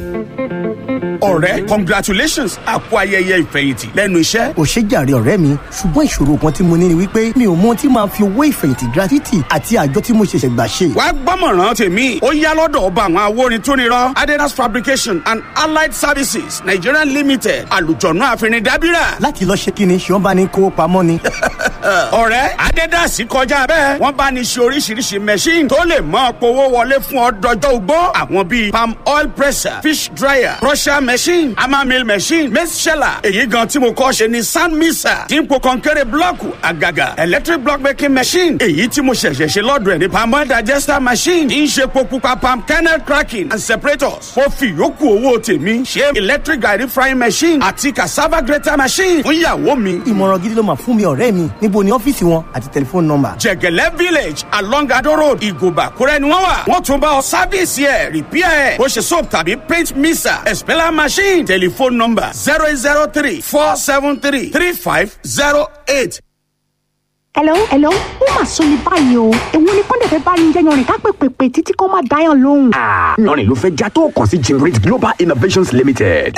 ọ̀rẹ́ congratulations àpò ayẹyẹ ìfẹ̀yìntì lẹ́nu iṣẹ́. ò ṣe jàre ọ̀rẹ́ mi ṣùgbọ́n ìṣòro kan tí mo ní ni wípé mi ò mọ ohun tí màá fi owó ìfẹ̀yìntì gratuity àti àjọ tí mo ṣẹ̀ṣẹ̀ gbà ṣe. wá gbọ́mọ̀ràn tèmi ó yá lọ́dọ̀ ọba àwọn awórin tó nírọ́ adidas fabrication and allied services nigerian limited àlùjọ̀nù àfẹnidàbíra. láti lọ ṣe kí ni ṣé wọ́n bá ní kówó pamọ́ ni. ọ̀rẹ́ adidas kọjá bẹ́ẹ̀ wọ́n bá ní ṣe oríṣiríṣi machine tó lè mọ́ powó wọlé fún ọ dọjọ́ ugbó àwọn bíi palm oil presser fish dryer crusher machine hammer mill machine maize sheller èyí gan tí mo kọ́ ṣe ni sand mixer dípò kọ́ńkẹ́rẹ́ blọ́ọ̀kù àgàgà electric block making machine èyí tí mo ṣẹ̀ṣẹ̀ ṣe lọ́dọ̀ ẹ̀ ní palm oil digester machine tí ń ṣe epo pupa palm kernel cracking and separators mo fi ìyókù owó tèmi ṣe electric garri frying machine àti cassava grater machine fún ìyàwó mi. ìmọ̀ràn gidi ló máa fún mi ọ̀rẹ́ mi níbo ni ọ́fíìsì wọn àti tẹlifóònù nọ́mbà. jẹgẹlẹ village along ado road ìgòbà kúrẹ́ ni wọ́n wà wọ́n tún bá ọ sáfíìsì ẹ̀ rìpíà ẹ̀ bó ṣe soap tàbí paint mixer expeller machine telephone number zero eight zero three four seven three three five zero eight. hello hello ó mà sọ ní báyìí o èwo ni kọ́ńdẹ̀ fẹ́ bá yín jẹ́ yanrìn ká pèpèpè títí kó má dáyàn lóhùn. lọ́rìn ló fẹ́ já tó kàn sí jimrit global innovations limited.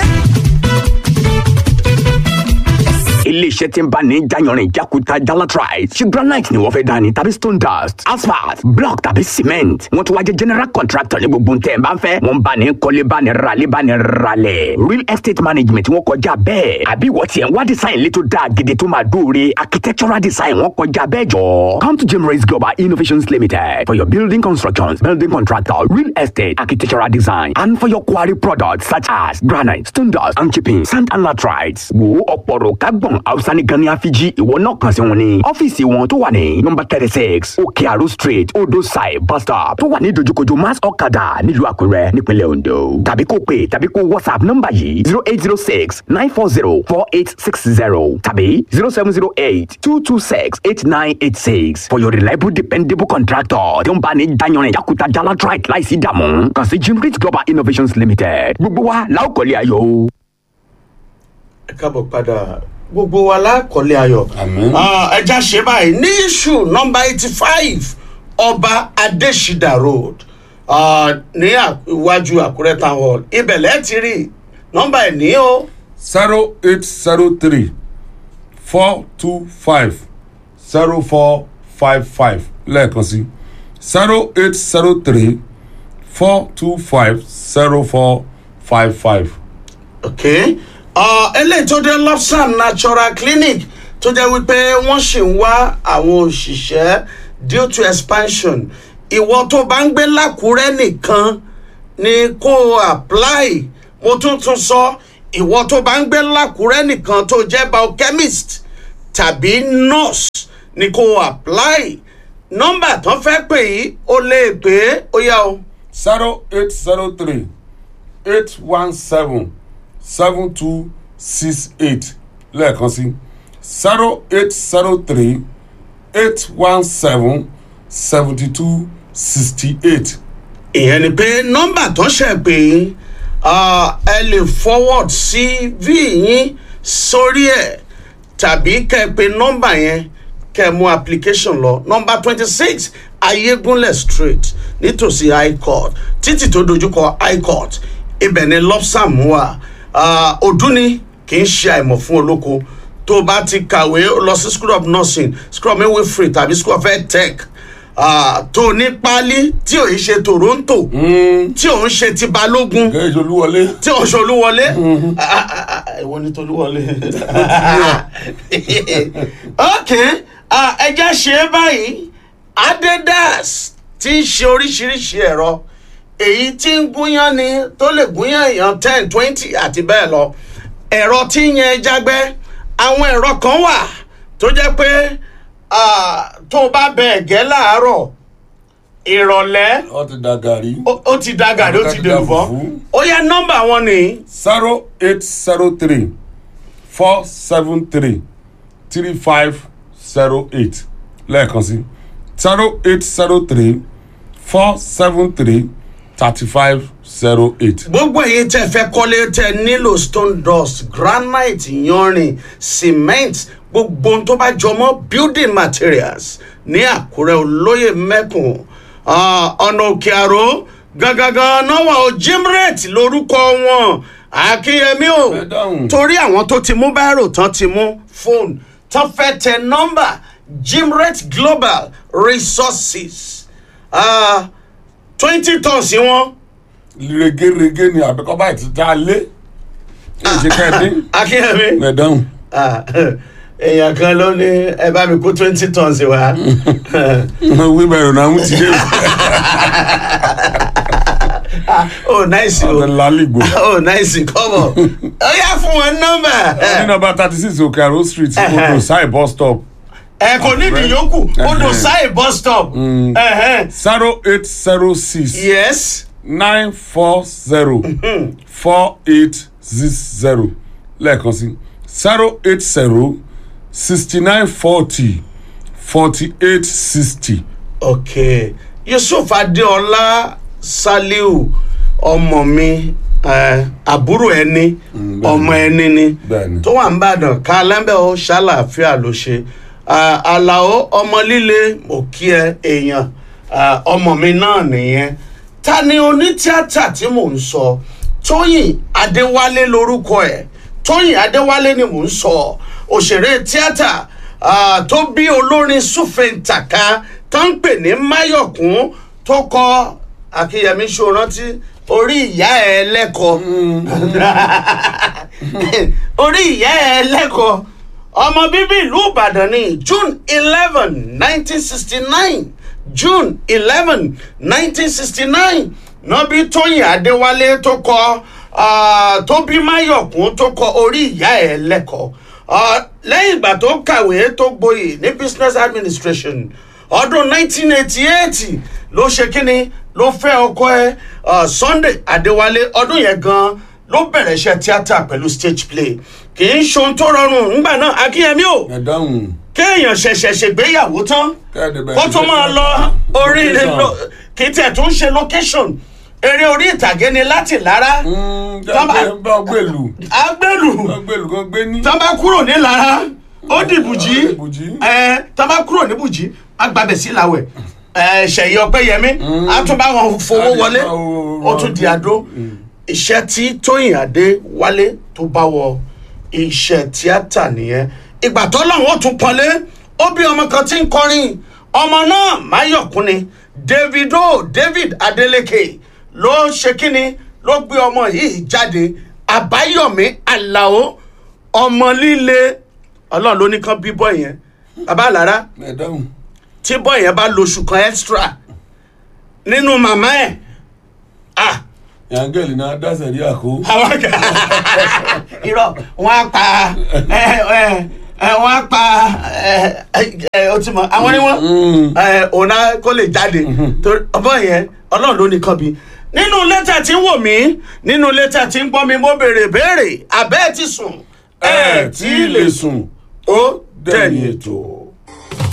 iléeṣẹ́ tí ń bá ní jayanrin jakuta jalatrite ṣe granite ni wọ́n fẹ́ dání tàbí stone dust asphalt block tàbí cement wọ́n tún wá jẹ́ general contractor ní gbogbo ntẹ̀ bá ń fẹ́ wọ́n bá ní kọ́lé bá ní ralé bá ní ralẹ̀ real estate management wọ́n kọjá bẹ́ẹ̀ àbí wọ́n tiẹ̀ ń wá design létò dáa gidi tó máa dóore architectural design wọ́n kọjá bẹ́ẹ̀ jọ. come to Gemrace Global Innovations Limited for your building constructions building contractor real estate architectural design and for your quarry products such as granite stone dust and chipping sand and latrites wo ọ̀pọ̀rọ̀ kágbọ̀n hausa ní gani afiji ìwọ náà kàn sí wọn ní ọ́fíìsì wọn tó wà ní nọmba thirty six òkè àrò street odò side bus stop tó wà ní dojúkojú mass ọ̀kadà nílùú àkúrẹ́ nípínlẹ̀ ondo tàbí kó pè tàbí kó whatsapp nọmba yìí zero eight zero six nine four zero four eight six zero tàbí zero seven zero eight two two six eight nine eight six for your reliable dependable contractor tí ó ń bá ní dayanrin yakuta jalatrite láìsí dààmú kàn sí jimrit global innovations limited gbogbo wa la ó kọ́lé ayọ̀. ẹ káàbọ̀ padà gbogbo wa lákọ̀ọ́lé ayọ̀ ẹja ṣe báyìí ní iṣu nọmba eighty five ọba adesida road ah, ní iwájú àkúrẹ́ town hall ibẹ̀ lẹ́ẹ̀ ti rí nọmba ẹ̀ ní o zero eight zero three four two five zero four five five lẹ́ẹ̀kan sí zero eight zero three four two five zero four five five. ok ah, eléyìí tó dé lobsam natural clinic tó jẹ́ wípé wọ́n sì ń wá àwọn òṣìṣẹ́ due to expansion ìwọ tó bá ń gbé lákùrẹ́ nìkan ni kó o apply mo tún tún sọ ìwọ tó bá ń gbé lákùrẹ́ nìkan tó jẹ́ biochemist tàbí nurse ni kó o apply nọ́mbà tán fẹ́ pè yí o lè pè é ó yá o. zero eight zero three eight one seven seven two six eight lẹ́ẹ̀kan sí zero eight zero three eight one seven seventy two sixty eight. ìyẹn ni pé nọ́mbà tó ṣe pé yín ah, ẹ lè forward cv yín sórí ẹ̀ tàbí kẹ́ ẹ pe nọ́mbà yẹn kẹ́ ẹ mú application lọ nọ́mbà twenty six ayégúnlẹ̀ street nítòsí high court títì tó dojúkọ high court ibẹ̀ ni lobsam wà Ah, ọdún ni kì í ṣe àìmọ̀ fún olóko tó bá ti kàwé lọ sí school of nursing school of midwifery tàbí school of health tech ah, tó ní páálí tí ò ń ṣe toronto tí ò ń ṣe ti balógun kẹ́hìn olúwọlé. tí ò ń ṣe olúwọlé Ah, ah, ah, ìwọ ni tolúwọlé ok ah, ẹja ṣe é báyìí adedas ti ń ṣe oríṣiríṣi ẹ̀rọ èyí tí ń gúnyán ni tó lè gúnyán èèyàn ten twenty àti bẹ́ẹ̀ lọ ẹ̀rọ tí ń yan ẹja gbẹ́ àwọn ẹ̀rọ kan wà tó jẹ́ pé ah, tó o bá bẹ ẹ̀gẹ́ láàárọ̀ ìrọ̀lẹ́ wọ́n ti da gàrí. ó ó ti da gàrí ó ti dèrò bọ́ ó yá nọ́mbà wọn ni zero eight zero three four seven three three five zero eight lẹ́ẹ̀kan sí zero eight zero three four seven three thirty five zero eight. gbogbo èyí tẹ fẹ́ kọ́lé tẹ nílò stone dust granite yanrìn cement gbogbo ohun tó bá jọmọ́ building materials ní àkúrẹ́ olóyè mẹ́kùn Ah, ọ̀nà òkè àró gangan náà wà ó jimret lórúkọ wọn akínyẹmí o Ẹ dáhùn. torí àwọn tó ti mú báírò tán ti mú fóònù tán fẹ́ tẹ nọ́mbà jimret global resources twenty tons wọn regerege ni àbíkọ́ báyìí ti dá lé èyí ká ẹ dín akínyẹmí ẹ dáhùn. Ah, èèyàn kan ló ní ẹ bá mi kó twenty tons wá wíbẹ̀rù náà ń ti dé oh nice o ọ̀dọ̀ lálìgbò. oh nice come on ó yá fún wọn nọ́mbà ní nọmba thirty six òkè àrò street odò sáì bus stop ẹ kò ní ìdíyókù odò sáì bus stop Ẹhẹ́n. zero eight zero six yes nine four zero four eight six zero lẹ́ẹ̀kan sí zero eight zero sixty nine forty forty eight sixty. ok yusuf adeola saliu ọmọ mi eh, àbúrò ẹni ọmọ ẹni ni Bẹ́ẹ̀ni. tó wà ń bàdàn ká lẹ́ńbẹ̀ ó ṣàlàáfíà ló ṣe Ah, àlàó ọmọ líle mo kí ẹ èèyàn Ah, ọmọ mi náà nìyẹn ta ni onítíátà tí mò ń sọ tóyìn adéwálé lorúkọ ẹ tóyìn adéwálé ni mò ń sọ òṣèré tíátà ah, tó bí olórin súfèǹtàkà tó ń pè ní máyọ̀kún tó kọ akínyẹmí ṣòrántí orí ìyá ẹ lẹ́kọ̀ọ́ orí ìyá ẹ lẹ́kọ̀ọ́ ọmọ bíbí ìlú ìbàdàn ní june eleven nineteen sixty nine june eleven nineteen sixty nine nọ́bí tóyìn adéwálé tó kọ ah, tó bí máyọ̀kún tó kọ orí ìyá ẹ lẹ́kọ̀ọ́ Ah, lẹ́yìn ìgbà tó kàwé tó gboyè ní business administration ọdún 1988 ló ṣe kínní ló fẹ́ ọkọ ẹ ah, sunday adéwálé ọdún yẹn gan ló bẹ̀rẹ̀ iṣẹ́ tíátà pẹ̀lú stage play kì í ṣohun tó rọrùn ńgbà náà akínyẹmí o ẹ dáhùn. kéèyàn ṣẹ̀ṣẹ̀ ṣègbéyàwó tán Kẹ́ẹ̀dẹ̀ bẹ̀rẹ̀ kó tó sí máa ṣe lọ orí location. lo- kì í tẹ̀ tó ń ṣe location eré orí ìtàgé ni láti lára jáde bá gbèlú agbẹ́lù bá gbèlú kan gbé ní. tán bá kúrò ní lára ó di bùjí Ó di Bùjí. ẹ tán bá kúrò ní bùjí á gbàbẹ̀ sí làwẹ̀ ẹ ṣẹ̀yẹ ọpẹ́yẹmí á tún bá wọn fowó Á lè wọlé bá wọn- ó tún di àdó iṣẹ́ tí tóyìn adé wálé tó bá wọ iṣẹ́ tíátà nìyẹn ìgbà tó lọ́hùn ó tún pọ́nlé ó bí ọmọ kan tí ń kọrin ọmọ náà máyọ̀kún ni davido david adeleke ló ṣe kínni ló gbé ọmọ yìí jáde àbáyọ̀mí aláò ọmọ líle ọlọ́run ló ní kán bí bọ́ yẹn bàbá àlàrá ẹ dáhùn. tí bọ́ yẹn bá lóṣù kan extra nínú màmá ẹ̀ ah yangeli náà dáṣẹ rí àkó. àwọn àgbà irọ́ wọ́n á pa ẹ ẹ ẹ wọ́n á pa ẹ ẹ o ti mọ̀ àwọn ni wọ́n ẹ ọ̀nà kó lè jáde torí ọmọ yẹn ọlọ́run ló nìkan bí nínú lẹ́tà tí ń wò mí nínú lẹ́tà tí ń gbọ́ mi mo béèrè béèrè abẹ́ ẹ ti sùn ẹ tí ì lè sùn ó dẹ̀yìn dẹ̀yìn ètò.